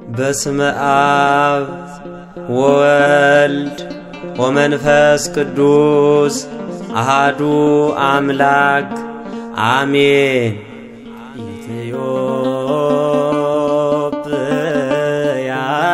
በስመ አብ ወወልድ ወመንፈስ ቅዱስ አሃዱ አምላክ አሜን። ኢትዮጵያ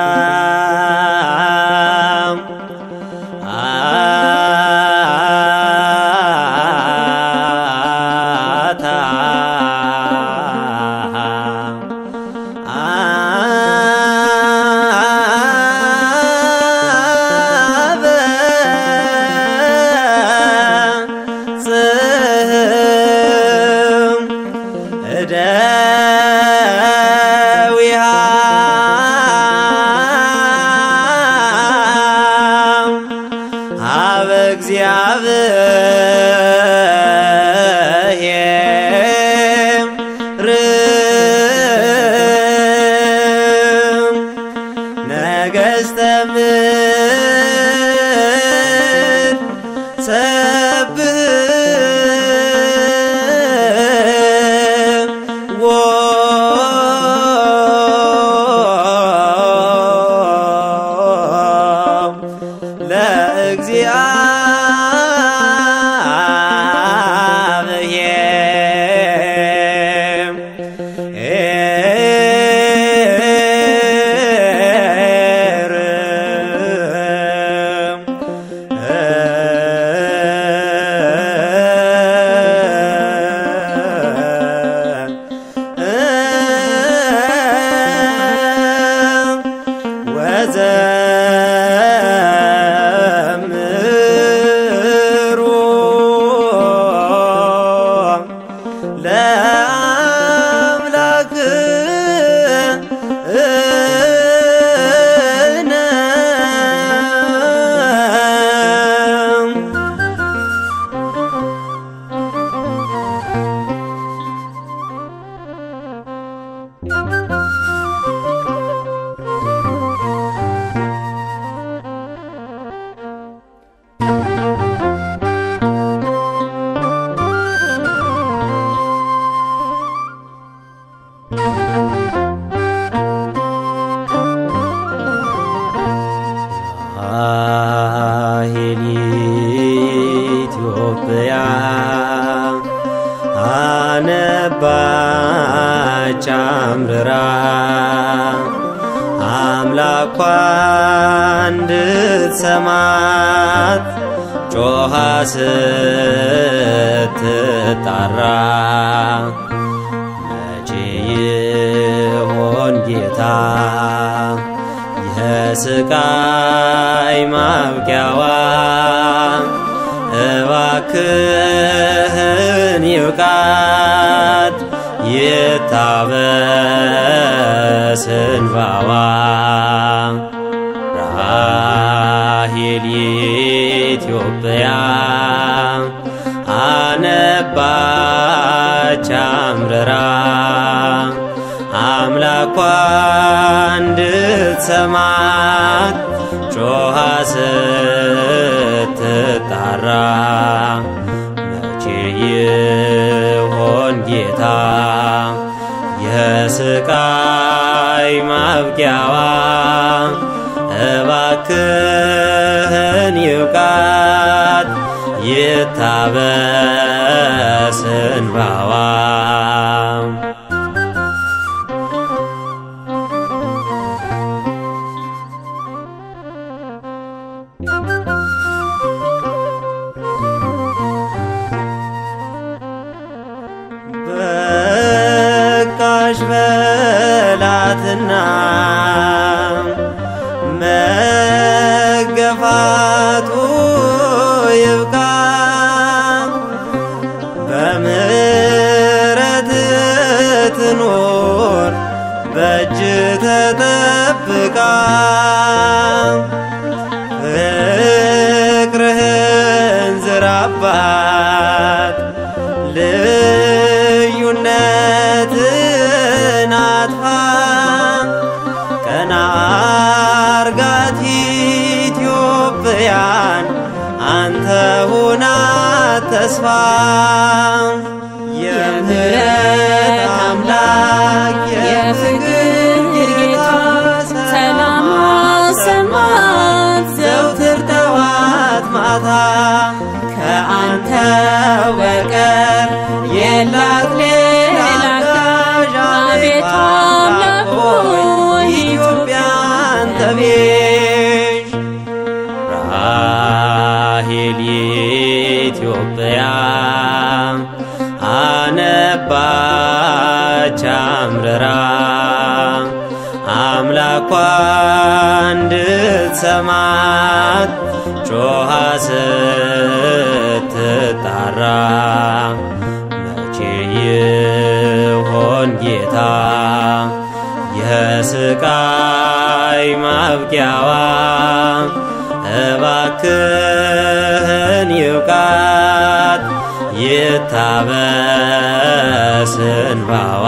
አበ እግዚአብሔር ነገሥተ ምድር ሰብሕ ለእግዚአብሔር ወዘምሩ ለአምላክነ ራሔል ኢትዮጵያ አነባች አምርራ አምላኳ እንድትሰማት ጮኻ ስትጣራ መቼ ይሆን ጌታ የስቃይ ማብቂያዋ? እባክህን ይብቃት ይታበስ እንባዋ። ራሔል ኢትዮጵያ አነባች አምርራ አምላኳ እንድትሰማት ጮኻ ስትጣራ መቼ ይሆን ጌታ የስቃይ ማብቂያዋ? እባክህን ይብቃት ይታበስ እንባዋ። በቃሽ በላትና መገፋቱ ይብቃ በምሕረት ትኖር በእጅ ተጠብቃ ፍቅርህን ዝራባት ልዩነትን አጥፋ ቀና አርጋት ኢትዮጵያን አንተ ሁና ተስፋ የምህረት አምላክ የፍቅር ጌታ አምላኳ እንድትሰማት ጮኻ ስትጣራ መቼ ይሆን ጌታ የስቃይ ማብቂያዋ? እባክህን ይብቃት ይታበስ እንባዋ።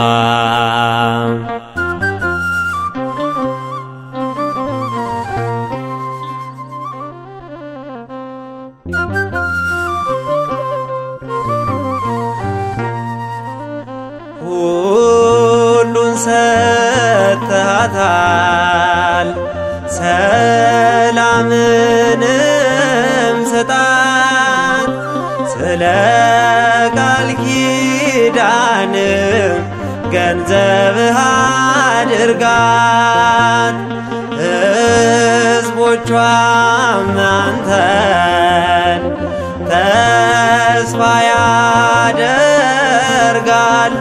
ሁሉን ሰጥተሃታል፣ ሰላምንም ስጣት። ስለ ቃል ኪዳን ገንዘብህ አድርጋት። ሕዝቦቿም አንተን ተስፋ ያደርጋሉ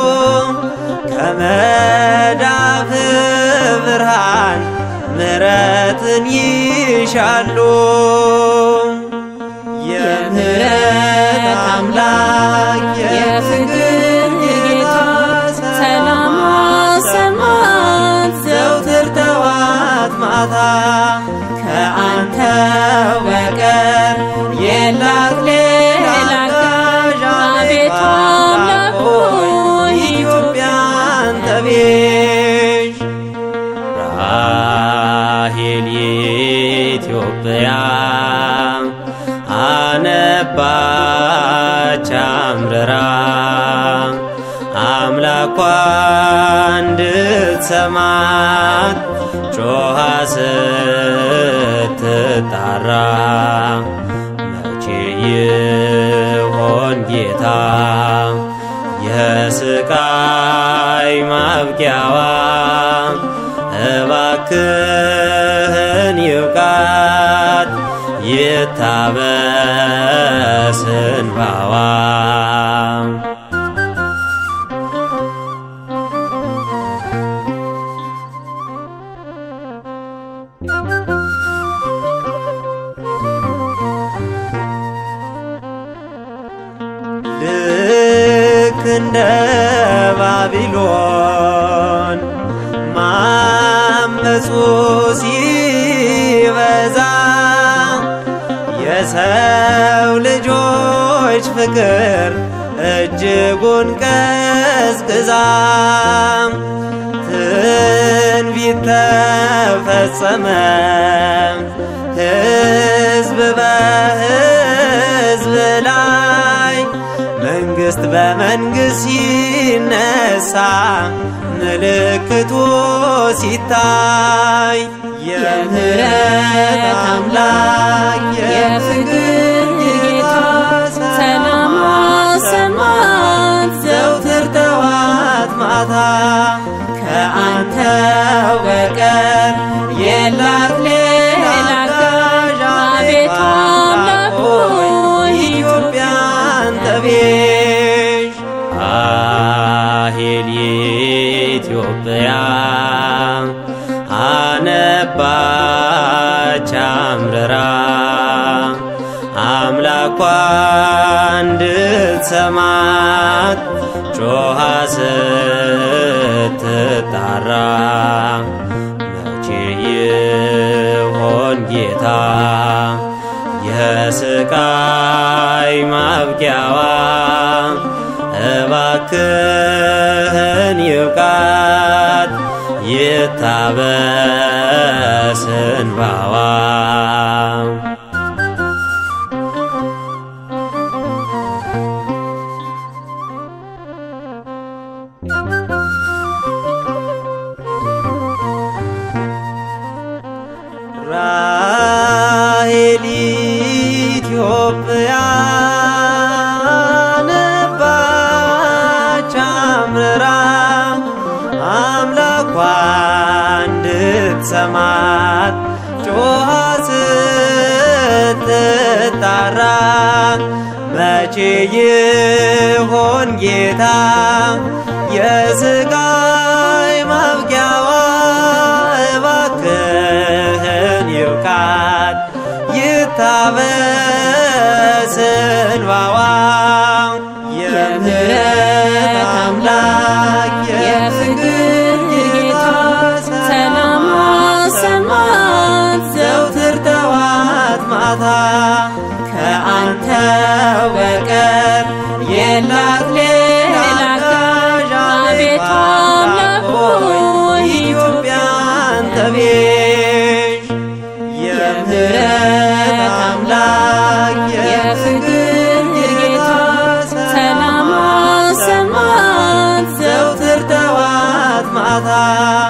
ከመዳፍ ብርሃን ምሕረትን ይሻሉ። የምሕረት አምላክ የፍቅር ጌታ ሰላም አሰማት ዘውትር ጠዋት ማታ ከአንተ በቀር የላት ሌላ አጋዥ አቤቱ አምላክ ሆይ ኢትዮጵያን ተቤዥ ራሔል የኢትዮጵያ አነባች አምርራ አምላኳ እንድትሰማት ጮኻ ስትጣራ መቼ ይሆን ጌታ የስቃይ ማብቂያዋ? እባክህን ይብቃት ይታበስ እንባዋ። ልክ እንደ ባቢሎን ማመፁ ሲበዛ የሰው ልጆች ፍቅር እጅጉን ቀዝቅዛ ትንቢት ተፈጸመ ሕዝብ በሕዝብ ላይ መንግሥት በመንግሥት ሲነሳ ምልክቱ ሲታይ የምሕረት አምላክ የፍቅር ጌታ ሰላም አሰማት ዘውትር ጠዋት ማታ ከአንተ በቀር የላት ሌላ አጋዥ አቤቱ አምላክ ሆይ ኢትዮጵያን ተቤዥ ራሔል የኢትዮጵያ አነባች አምርራ አምላኳ እንድትሰማት ጮኻ ስትጣራ መቼ ይሆን ጌታ የስቃይ ማብቂያዋ? እባክህን ይብቃት ይታበስ እንባዋ። ራሔል ኢትዮጵያ ነባች አምርራ አምላኳ እንድትሰማት ጮኻ ስትጣራ መቼ ይሆን ጌታ የስቃይ ማብቂያዋ? በስንባዋ የምህረት አምላክ የፍቅር ጌታ ሰላም አሰማት ዘውትር ጠዋት ማታ ከአንተው በቀር የላት ሌላ አጋዥ አቤቱ አምላክ ሆይ ኢትዮጵያን ተቤዥ የምህረት አምላክ የፍቅር ጌታ ሰላም አሰማት ዘውትር ጠዋት ማታ